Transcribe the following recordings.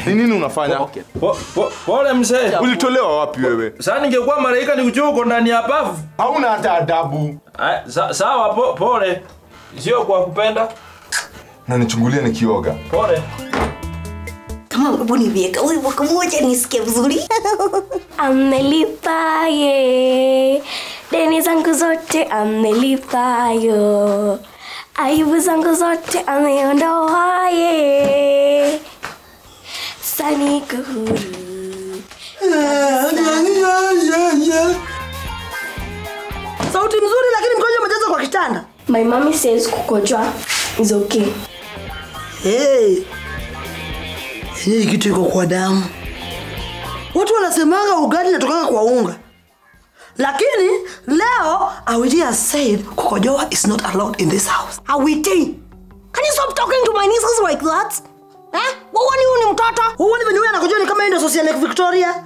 Ni nini unafanya? Okay. Po, po, pole mzee. Ulitolewa wapi wewe? Sasa ningekuwa malaika nikujua uko ndani ya bafu. Hauna hata adabu. Aya, sa, sawa po, pole. Sio kwa kupenda. Na nichungulie nikioga. Pole. Kama hebu nivieka wimbo kamoja nisikie vizuri. Amelipa ye deni zangu zote amelipayo, aibu zangu zote ameondoa ye, saniko huru. Sauti mzuri lakini mkojo umejaza kwa kitanda. My mommy says kukojoa is okay. Hey. Hii kitu iko kwa damu. Watu wanasemanga ugali inatokanga kwa unga. Lakini leo Awiti has said kukojoa is not allowed in this house. Awiti, can you stop talking to my nieces like that? Eh? Wewe huyu ni mtoto? Wewe ni venye huyu anakojoa ni kama yeye ndio social Lake Victoria?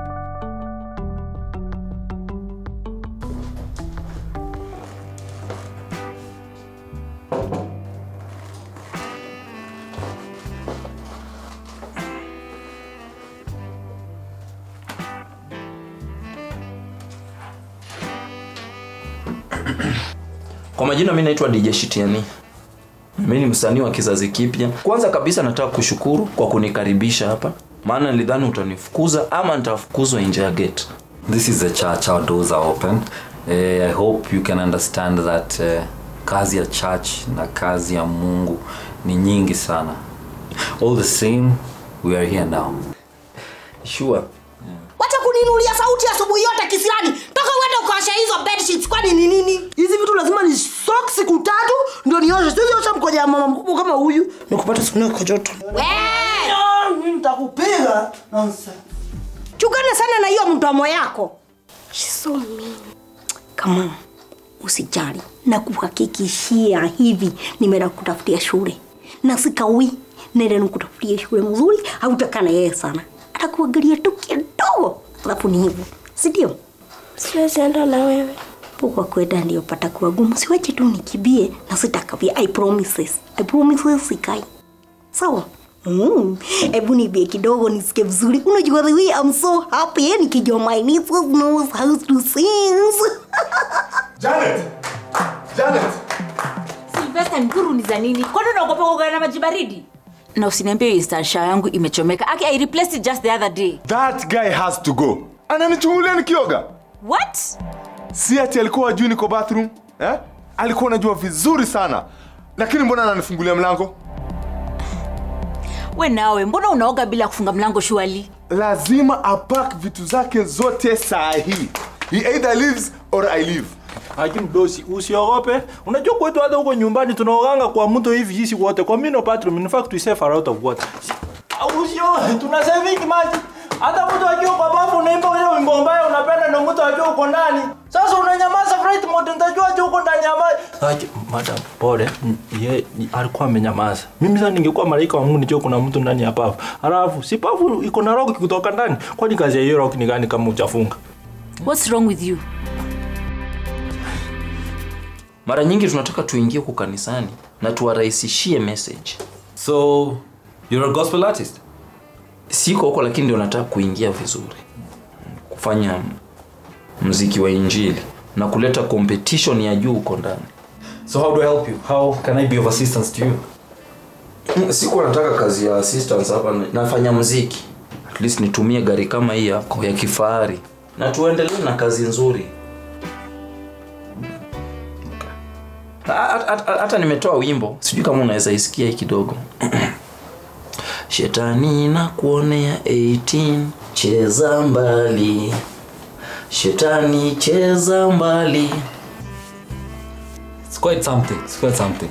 Kwa majina mimi naitwa DJ Shitiani. Mimi ni msanii wa kizazi kipya. Kwanza kabisa nataka kushukuru kwa kunikaribisha hapa. Maana nilidhani utanifukuza ama nitafukuzwa nje ya gate. This is a church, our doors are open. Eh, I hope you can understand that eh, kazi ya church na kazi ya Mungu ni nyingi sana. All the same, we are here now. Sure. Wacha kuninulia sauti asubuhi yote kisilani. Toka uende ukaosha hizo bed sheets kwani ni nini? Hizi vitu lazima ni soak siku tatu ndio nioshe. Siwezi osha mkoja ya mama mkubwa kama huyu. Nikupata siku kwa joto. Mimi nitakupiga. Nonsense. Chukana sana na hiyo mdomo yako. She's so mean. Kama usijali na kuhakikishia hivi nimeenda kutafutia shule na sikawi nenda nikutafutia shule mzuri hautakaa na yeye sana atakuangalia tu kidogo alafu ni hivyo si ndio Siwezi enda na wewe. kwa kwenda ndio pata kuwa gumu siwache tu nikibie na sitakavia i promises i promises sikai sawa Mm. Hebu nibie kidogo nisikie vizuri. Unajua the way I'm so happy nikijua my nieces knows how to sing. Janet! Janet! Sylvester Nkuru ni za nini? Kwani unaogopa kuoga na maji baridi? Na usiniambie hiyo instansha yangu imechomeka. Aki, I replaced it just the other day. That guy has to go. Ananichungulia nikioga. What? Si ati alikuwa ajui niko bathroom, eh? Alikuwa anajua vizuri sana. Lakini mbona ananifungulia mlango? We nawe, mbona unaoga bila kufunga mlango shuali? Lazima apack vitu zake zote saa hii. He either leaves or I leave. Haji mdosi, usiogope. Unajua kwetu hata huko nyumbani tunaoganga kwa mto hivi sisi wote. Kwa mino bathroom, in fact we save a lot of water. Si- Usio, tuna saving maji. Hata mtu akiwa kwa bafu unaimba ile wimbo mbaya unapenda na mtu akiwa uko ndani. Sasa unanyamaza flight mode nitajua aje uko ndani ya maji. Haji, madam, pole. Mm, Ye alikuwa amenyamaza. Mimi sasa ningekuwa malaika wa Mungu nijue kuna mtu ndani ya bafu. Halafu si bafu iko na rock kutoka ndani. Kwani kazi ya hiyo rock ni gani kama hujafunga? What's wrong with you? Mara nyingi tunataka tuingie huku kanisani na tuwarahisishie message. So, you're a gospel artist? Siko huko lakini ndio nataka kuingia vizuri. Kufanya mziki wa injili na kuleta competition ya juu huko ndani. So how do I help you? How can I be of assistance to you? Mm, Sikuwa nataka kazi ya assistance hapa, nafanya mziki. At least nitumie gari kama hii yako ya kifahari na tuendelee na kazi nzuri. Ha- ha- ha- Hata nimetoa wimbo, sijui kama unaweza isikia hii kidogo. Shetani na kuonea 18 cheza mbali. Shetani cheza mbali. It's quite something. It's quite something.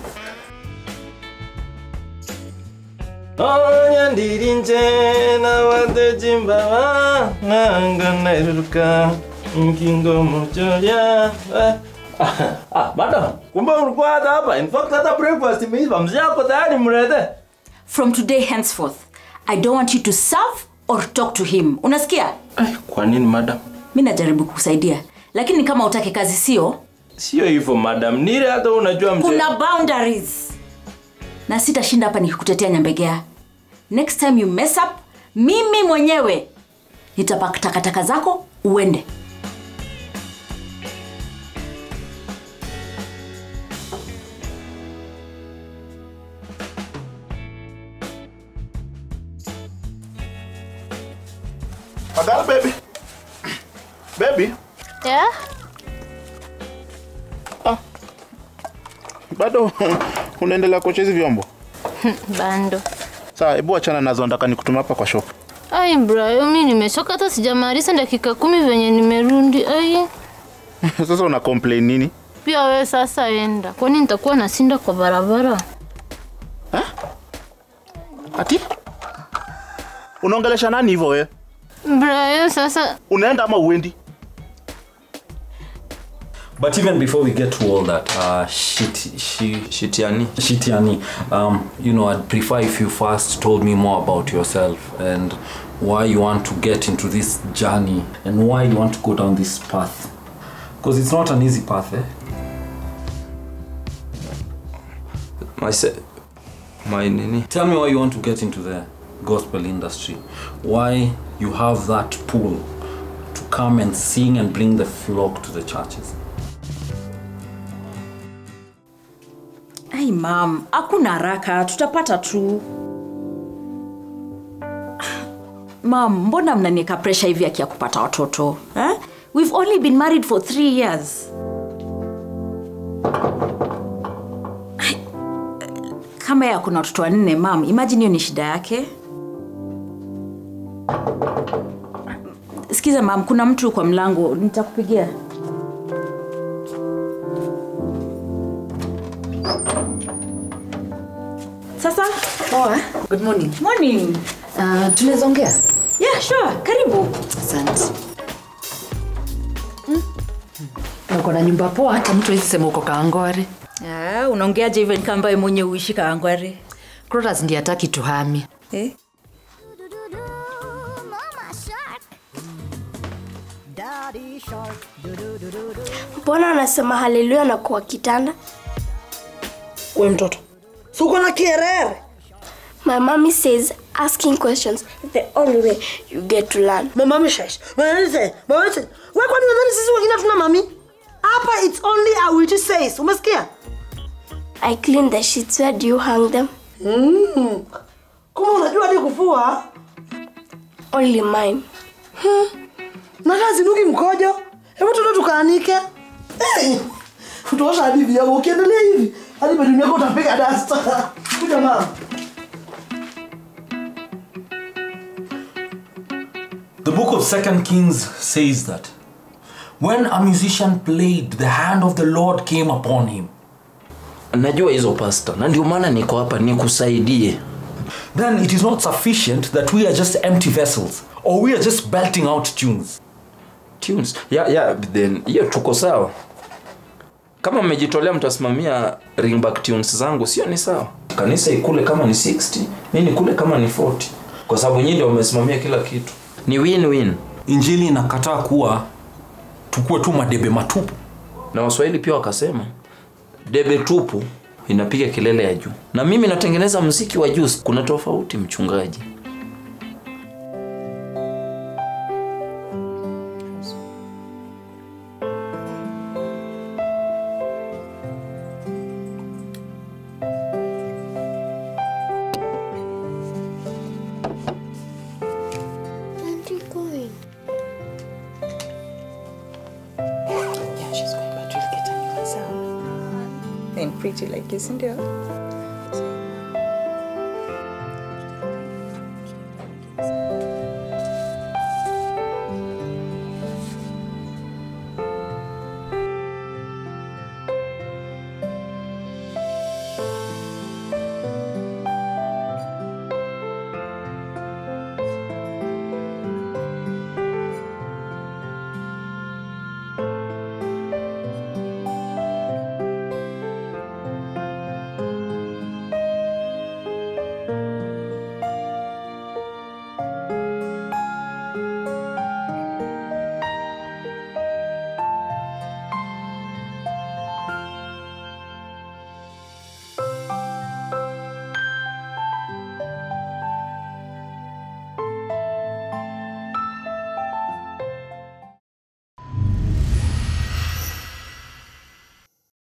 Onya ndirinje na wadejimbawa nanga nairuka nkingo mochoria Ah, madam, kumbe ulikuwa hata hapa. In fact, hata breakfast imeiva. Mzee yako tayari mlete. From today henceforth, I don't want you to serve or talk to him. Unasikia? Ai, kwa nini madam? Mi najaribu kukusaidia, lakini kama utake kazi sio, Sio hivyo madam. Nile hata unajua mzee. kuna boundaries na sitashinda hapa nikikutetea nyambegea next time you mess up mimi mwenyewe nitapaka takataka zako uende Adele, baby. Baby, Yeah? bado unaendelea kuosha hizi vyombo Bando. sawa hebu achana nazo nataka nikutuma hapa kwa shop Ai Brayo, mi nimechoka hata sijamaliza dakika kumi venye nimerundi. Ai, sasa una complain nini pia wewe sasa enda, kwani nitakuwa nasinda kwa barabara? ati unaongelesha nani hivyo wewe Brayo, sasa unaenda ama uendi But even before we get to all that, uh, shit, she, Shitiani. Shitiani, um, you know, I'd prefer if you first told me more about yourself and why you want to get into this journey and why you want to go down this path. Because it's not an easy path, eh? My se- my nini? Tell me why you want to get into the gospel industry. Why you have that pull to come and sing and bring the flock to the churches. ai mam hakuna haraka tutapata tu mam mbona mnanieka presha hivi akia kupata watoto eh? we've only been married for three years Ai, kama ya kuna watoto wanne mam imagine hiyo ni shida yake sikiza mam kuna mtu kwa mlango nitakupigia sasa Poa. Good morning. morning Uh, tunaweza ongea? yeah sure karibu Asante. Na uko na nyumba poa, hata mtu hawezi sema uko Kaangware. Ah, unaongeaje hivyo kama ambaye mwenye uishi kaangware Crotas ndiye hataki tuhame. eh? mbona anasema haleluya na kuwa kitanda we mtoto si uko na kierere my mommy says asking questions is the only way you get to learn mama mishesh wewe kwani nadhani sisi wengine tuna mami hapa it's only a witch says umesikia i clean the sheets where do you hang them mm. kuma unajua hadi kufua only mine na taa zinuki mkojo hebu tuende tukaanike hey. utaosha hadi vyako ukiendelea hivi hadi bedroom yako utapiga dasta kuja mama The book of Second Kings says that when a musician played, the hand of the Lord came upon him. najua hizo pasta na ndio maana niko hapa nikusaidie Then it is not sufficient that we are just empty vessels or we are just belting out tunes. tunes yeah, yeah, then hiyo tuko sawa kama mmejitolea mtasimamia ringback tunes zangu sio ni sawa kanisa ikule kama ni 60 mi nikule kama ni 40 kwa sababu nyinyi ndio wamesimamia kila kitu ni win win Injili inakataa kuwa tukuwe tu madebe matupu. na waswahili pia wakasema debe tupu inapiga kelele ya juu na mimi natengeneza mziki wa juu kuna tofauti mchungaji Aren't you going? Yeah, she's going, but we'll get a new one sound. and pretty like you, sindio?